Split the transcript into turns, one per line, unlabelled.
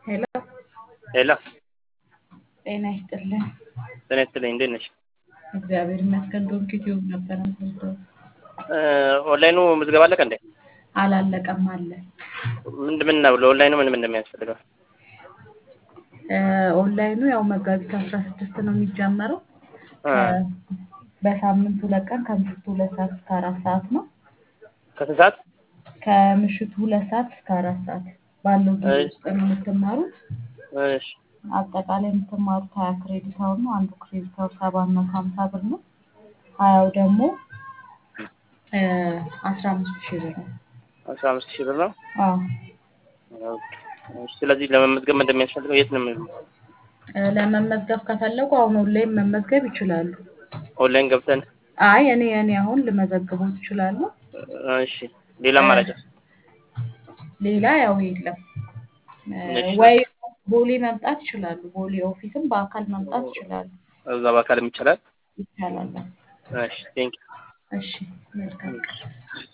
ሄሎ
ሄሎ
ጤና ይስጥልን።
ጤና ይስጥልኝ። እንዴት ነሽ?
እግዚአብሔር ይመስገን። ዶንኪ ቲዩብ ነበረ የምትወስደው?
ኦንላይኑ ምዝገባ አለቀ እንዴ?
አላለቀም አለ።
ምንድን ምን ነው ለኦንላይኑ ምን ምን እንደሚያስፈልገው?
ኦንላይኑ ያው መጋቢት አስራ ስድስት ነው የሚጀመረው።
አ
በሳምንት ሁለት ቀን ከምሽቱ ሁለት ሰዓት እስከ አራት ሰዓት ነው።
ከስንት ሰዓት?
ከምሽቱ ሁለት ሰዓት እስከ አራት ሰዓት ባለው ጊዜ
እሺ።
ውስጥ ነው የምትማሩት።
እሺ
አጠቃላይ የምትማሩት ሀያ ክሬዲት አወር ነው። አንዱ ክሬዲት አወር ሰባት መቶ ሀምሳ ብር ነው። ሀያው ደግሞ አስራ አምስት ሺህ ብር ነው።
አስራ አምስት ሺህ ብር ነው።
አዎ
ኦኬ። እሺ፣ ስለዚህ ለመመዝገብ ምን እንደሚያስፈልገው የት ነው የምን-
እ ለመመዝገብ ከፈለጉ አሁን ኦንላይን መመዝገብ ይችላሉ።
ኦንላይን ገብተን
አይ እኔ እኔ አሁን ልመዘግበው ይችላሉ።
እሺ፣ ሌላ አማራጭ
ሌላ ያው የለም እ
እሺ።
ወይ ቦሌ መምጣት ይችላሉ። ቦሌ ኦፊስም በአካል መምጣት ይችላሉ።
እዛ በአካልም ይቻላል።
ይቻላል።
እሺ፣ ቴንክ
እሺ መልካም ቀን።